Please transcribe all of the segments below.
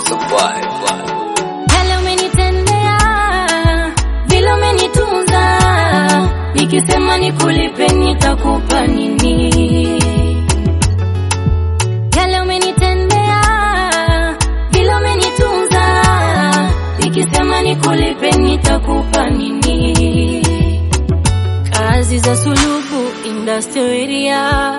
survive. Yale umenitendea, vile umenitunza, nikisema nikulipe nitakupa nini? Yale umenitendea, vile umenitunza, nikisema nikulipe nitakupa nini? Kazi za sulubu industrial area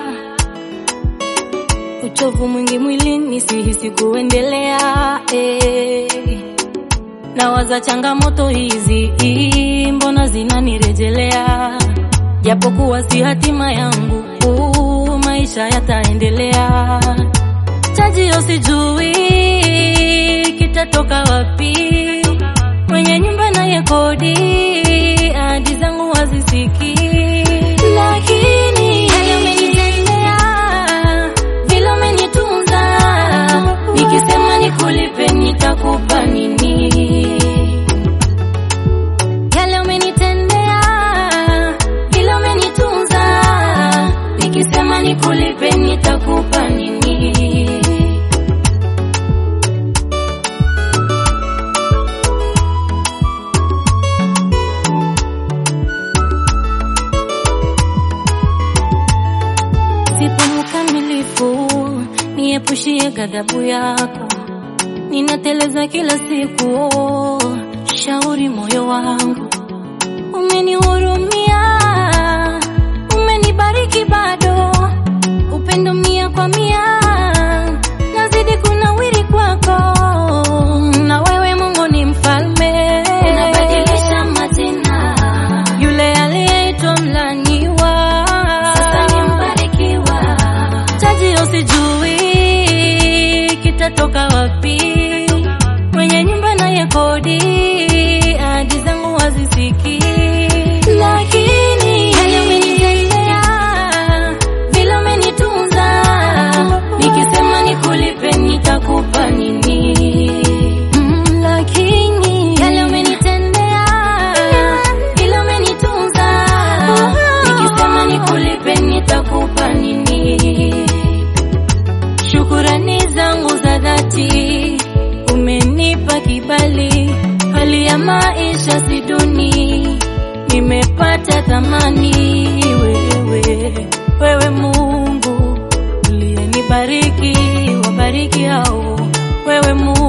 uchovu mwingi mwilini, sihisi kuendelea eh. Nawaza changamoto hizi mbona zinanirejelea, japokuwa si hatima yangu, uh, maisha yataendelea. Chajio sijui kitatoka wapi, mwenye nyumba naye kodi, ahadi zangu hazisikii, lakini yale umenitendea, vile umenitunza, nikisema nikulipe nitakupa nini? Yale umenitendea, vile umenitunza, nikisema nikulipe nitakupa nini? Sipo mkamilifu, niepushie ghadhabu yako. Ninateleza kila siku, oh, shauri moyo wangu. Umenihurumia, umenibariki bado, upendo mia kwa mia, nazidi kunawiri kwako. Na wewe Mungu ni mfalme, unabadilisha majina. Yule aliyeitwa mlaniwa, sasa ni mbarikiwa. Chajio sijui kitatoka wapi, mwenye nyumba naye kodi, ahadi zangu hazisikii, lakini yale umenitendea, vile umenitunza, nikisema nikulipe nitakupa nini? Mm, lakini yale umenitendea, vile umenitunza, nikisema nikulipe nitakupa nini? Shukurani zangu za dhati, umenipa kibali, hali ya maisha si duni, nimepata thamani. Wewe, wewe Mungu uliyenibariki, wabariki hao, wewe Mungu